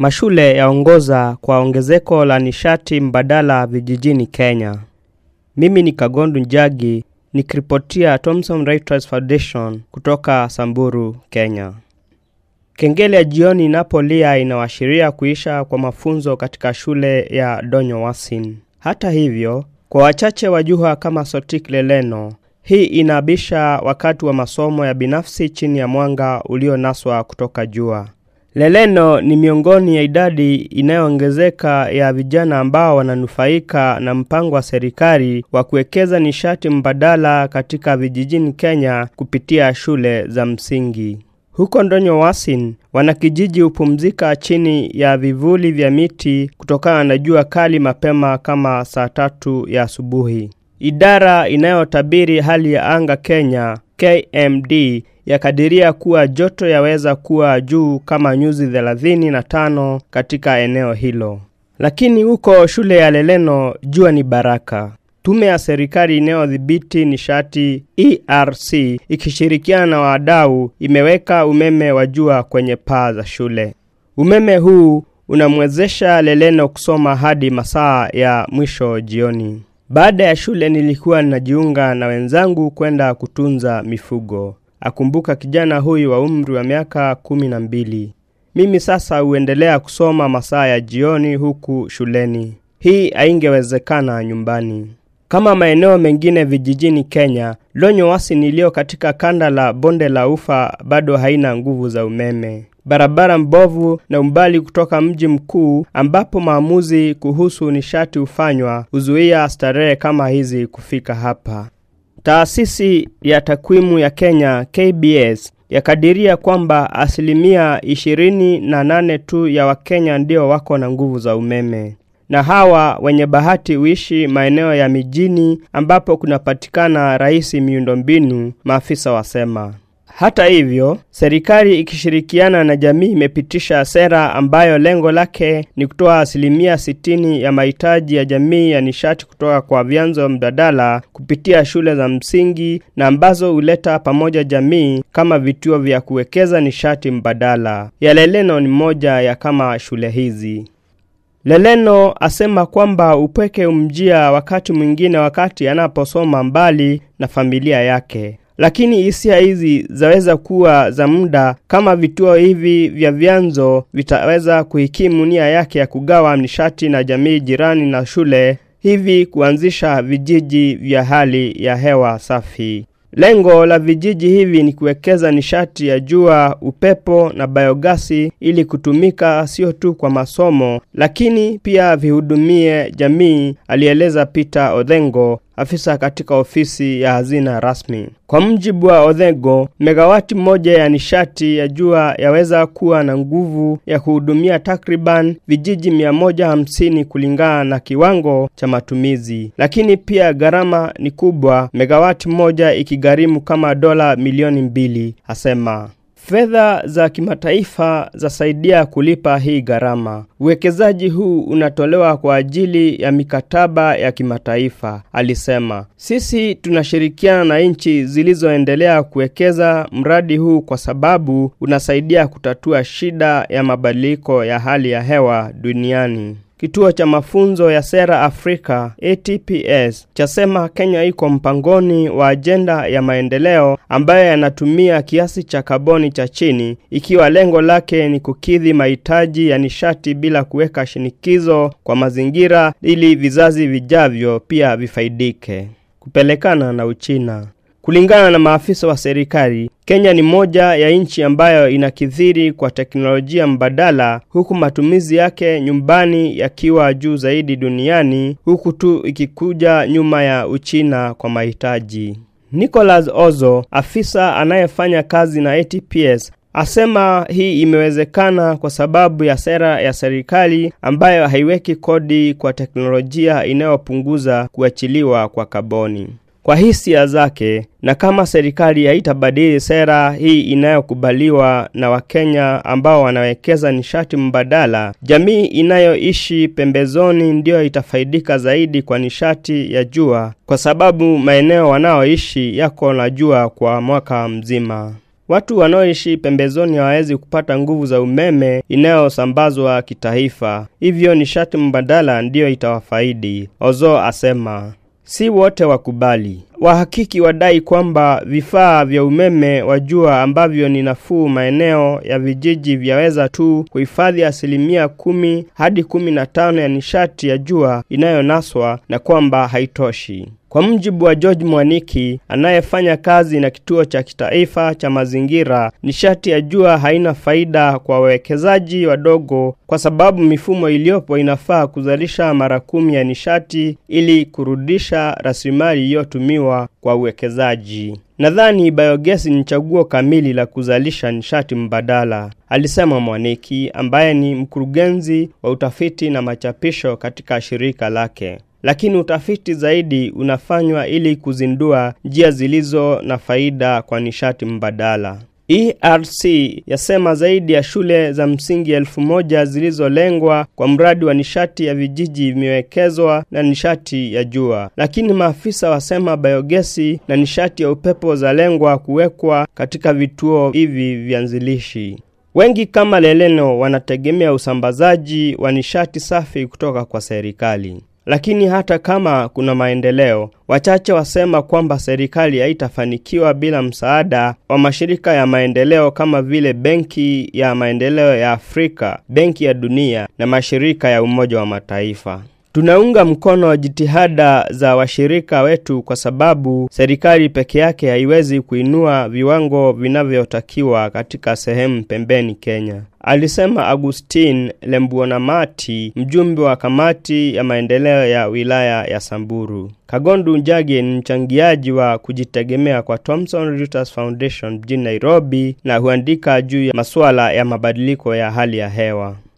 Mashule yaongoza kwa ongezeko la nishati mbadala vijijini Kenya. Mimi ni Kagondu Njagi nikiripotia Thomson Reuters Foundation kutoka Samburu, Kenya. Kengele ya jioni inapolia inawashiria kuisha kwa mafunzo katika shule ya Donyo Wasin. Hata hivyo, kwa wachache wajua kama Sotik Leleno, hii inaabisha wakati wa masomo ya binafsi chini ya mwanga ulionaswa kutoka jua. Leleno ni miongoni ya idadi inayoongezeka ya vijana ambao wananufaika na mpango wa serikali wa kuwekeza nishati mbadala katika vijijini Kenya kupitia shule za msingi. Huko Ndonyo Wasin, wanakijiji hupumzika chini ya vivuli vya miti kutokana na jua kali mapema kama saa tatu ya asubuhi. Idara inayotabiri hali ya anga Kenya, KMD, yakadiria kuwa joto yaweza kuwa juu kama nyuzi 35 katika eneo hilo. Lakini huko shule ya Leleno jua ni baraka. Tume ya serikali inayodhibiti nishati ERC ikishirikiana na wadau imeweka umeme wa jua kwenye paa za shule. Umeme huu unamwezesha Leleno kusoma hadi masaa ya mwisho jioni. Baada ya shule nilikuwa ninajiunga na wenzangu kwenda kutunza mifugo. Akumbuka kijana huyu wa umri wa miaka kumi na mbili. Mimi sasa huendelea kusoma masaa ya jioni huku shuleni. Hii haingewezekana nyumbani. Kama maeneo mengine vijijini Kenya, Lonyo Wasin iliyo katika kanda la bonde la Ufa bado haina nguvu za umeme. Barabara mbovu na umbali kutoka mji mkuu ambapo maamuzi kuhusu nishati hufanywa huzuia starehe kama hizi kufika hapa. Taasisi ya takwimu ya Kenya KBS yakadiria kwamba asilimia ishirini na nane tu ya Wakenya ndio wako na nguvu za umeme, na hawa wenye bahati huishi maeneo ya mijini ambapo kunapatikana rahisi miundombinu, maafisa wasema. Hata hivyo, serikali ikishirikiana na jamii imepitisha sera ambayo lengo lake ni kutoa asilimia sitini ya mahitaji ya jamii ya nishati kutoka kwa vyanzo mbadala kupitia shule za msingi na ambazo huleta pamoja jamii kama vituo vya kuwekeza nishati mbadala. Ya Leleno ni moja ya kama shule hizi. Leleno asema kwamba upweke umjia wakati mwingine wakati anaposoma mbali na familia yake lakini hisia hizi zaweza kuwa za muda kama vituo hivi vya vyanzo vitaweza kuhikimu nia yake ya kugawa nishati na jamii jirani na shule, hivi kuanzisha vijiji vya hali ya hewa safi. Lengo la vijiji hivi ni kuwekeza nishati ya jua, upepo na biogasi ili kutumika sio tu kwa masomo, lakini pia vihudumie jamii, alieleza Peter Odhengo, afisa katika ofisi ya hazina rasmi. Kwa mjibu wa Odhengo, megawati moja ya nishati ya jua yaweza kuwa na nguvu ya kuhudumia takriban vijiji 150 kulingana na kiwango cha matumizi, lakini pia gharama ni kubwa, megawati moja ikigharimu kama dola milioni mbili, asema. Fedha za kimataifa zasaidia kulipa hii gharama. Uwekezaji huu unatolewa kwa ajili ya mikataba ya kimataifa, alisema. Sisi tunashirikiana na nchi zilizoendelea kuwekeza mradi huu kwa sababu unasaidia kutatua shida ya mabadiliko ya hali ya hewa duniani. Kituo cha mafunzo ya sera Afrika ATPS chasema Kenya iko mpangoni wa ajenda ya maendeleo ambayo yanatumia kiasi cha kaboni cha chini, ikiwa lengo lake ni kukidhi mahitaji ya nishati bila kuweka shinikizo kwa mazingira, ili vizazi vijavyo pia vifaidike. Kupelekana na Uchina Kulingana na maafisa wa serikali, Kenya ni moja ya nchi ambayo inakithiri kwa teknolojia mbadala, huku matumizi yake nyumbani yakiwa juu zaidi duniani, huku tu ikikuja nyuma ya Uchina kwa mahitaji. Nicholas Ozo, afisa anayefanya kazi na ATPS, asema hii imewezekana kwa sababu ya sera ya serikali ambayo haiweki kodi kwa teknolojia inayopunguza kuachiliwa kwa kaboni. Kwa hisia zake, na kama serikali haitabadili sera hii inayokubaliwa na Wakenya ambao wanawekeza nishati mbadala, jamii inayoishi pembezoni ndiyo itafaidika zaidi kwa nishati ya jua, kwa sababu maeneo wanaoishi yako na jua kwa mwaka mzima. Watu wanaoishi pembezoni hawawezi kupata nguvu za umeme inayosambazwa kitaifa, hivyo nishati mbadala ndiyo itawafaidi, Ozo asema. Si wote wakubali. Wahakiki wadai kwamba vifaa vya umeme wa jua ambavyo ni nafuu maeneo ya vijiji vyaweza tu kuhifadhi asilimia kumi hadi kumi na tano ya nishati ya jua inayonaswa na kwamba haitoshi. Kwa mjibu wa George Mwaniki anayefanya kazi na kituo cha kitaifa cha mazingira, nishati ya jua haina faida kwa wawekezaji wadogo kwa sababu mifumo iliyopo inafaa kuzalisha mara kumi ya nishati ili kurudisha rasilimali iliyotumiwa kwa uwekezaji. Nadhani biogesi ni chaguo kamili la kuzalisha nishati mbadala, alisema Mwaniki ambaye ni mkurugenzi wa utafiti na machapisho katika shirika lake. Lakini utafiti zaidi unafanywa ili kuzindua njia zilizo na faida kwa nishati mbadala. ERC yasema zaidi ya shule za msingi elfu moja zilizolengwa kwa mradi wa nishati ya vijiji vimewekezwa na nishati ya jua, lakini maafisa wasema biogesi na nishati ya upepo zalengwa kuwekwa katika vituo hivi vianzilishi. Wengi kama Leleno wanategemea usambazaji wa nishati safi kutoka kwa serikali. Lakini hata kama kuna maendeleo, wachache wasema kwamba serikali haitafanikiwa bila msaada wa mashirika ya maendeleo kama vile Benki ya Maendeleo ya Afrika, Benki ya Dunia na mashirika ya Umoja wa Mataifa. Tunaunga mkono jitihada za washirika wetu kwa sababu serikali peke yake haiwezi kuinua viwango vinavyotakiwa katika sehemu pembeni Kenya, alisema Agustin Lembuonamati, mjumbe wa kamati ya maendeleo ya wilaya ya Samburu. Kagondu Njagi ni mchangiaji wa kujitegemea kwa Thomson Reuters Foundation mjini Nairobi na huandika juu ya masuala ya mabadiliko ya hali ya hewa.